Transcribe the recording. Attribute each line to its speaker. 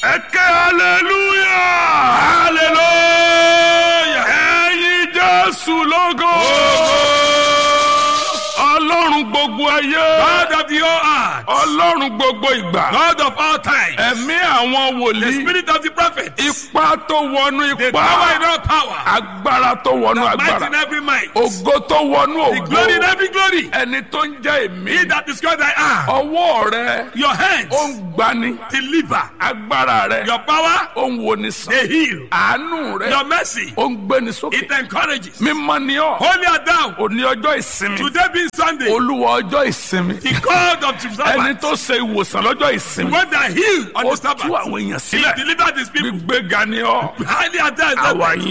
Speaker 1: ẹ ké hallelujah hallelujah ẹyin jésù lógo ọlọ́run gbogbo ayé
Speaker 2: God of the whole earth,
Speaker 1: ọlọ́run gbogbo ìgbà
Speaker 2: God of all time,
Speaker 1: ẹ̀mí àwọn
Speaker 2: the
Speaker 1: wòlíì
Speaker 2: spirit of the prophet,
Speaker 1: ipá tó wọnú
Speaker 2: the
Speaker 1: ipá
Speaker 2: power in all power,
Speaker 1: agbára tó wọnú
Speaker 2: might in
Speaker 1: agbára
Speaker 2: every might,
Speaker 1: ògo tó wọnú
Speaker 2: the glory in
Speaker 1: ògo
Speaker 2: every glory.
Speaker 1: ẹni tó ń jẹ́ èmi
Speaker 2: He that is God I am,
Speaker 1: ọwọ́ rẹ
Speaker 2: your hands
Speaker 1: ó ń gbani
Speaker 2: deliver,
Speaker 1: agbára rẹ
Speaker 2: your power
Speaker 1: ó ń woni sàn
Speaker 2: they heal,
Speaker 1: àánú rẹ
Speaker 2: your mercy
Speaker 1: ó ń gbéni sókè
Speaker 2: it encourages.
Speaker 1: mímọ́ ni ọ́
Speaker 2: Holy are thou,
Speaker 1: òní ọjọ́ ìsinmi
Speaker 2: today being Sunday,
Speaker 1: olúwa ọjọ́ ìsinmi
Speaker 2: the God of the
Speaker 1: ẹni
Speaker 2: Sabbath,
Speaker 1: tó ṣe ìwòsàn lọ́jọ́ ìsinmi
Speaker 2: when they heal on
Speaker 1: ó
Speaker 2: the
Speaker 1: tú
Speaker 2: Sabbath,
Speaker 1: àwọn èèyàn
Speaker 2: he
Speaker 1: sílẹ̀
Speaker 2: delivered his people.
Speaker 1: gbígbéga ni ọ́
Speaker 2: Highly are thou,
Speaker 1: àwa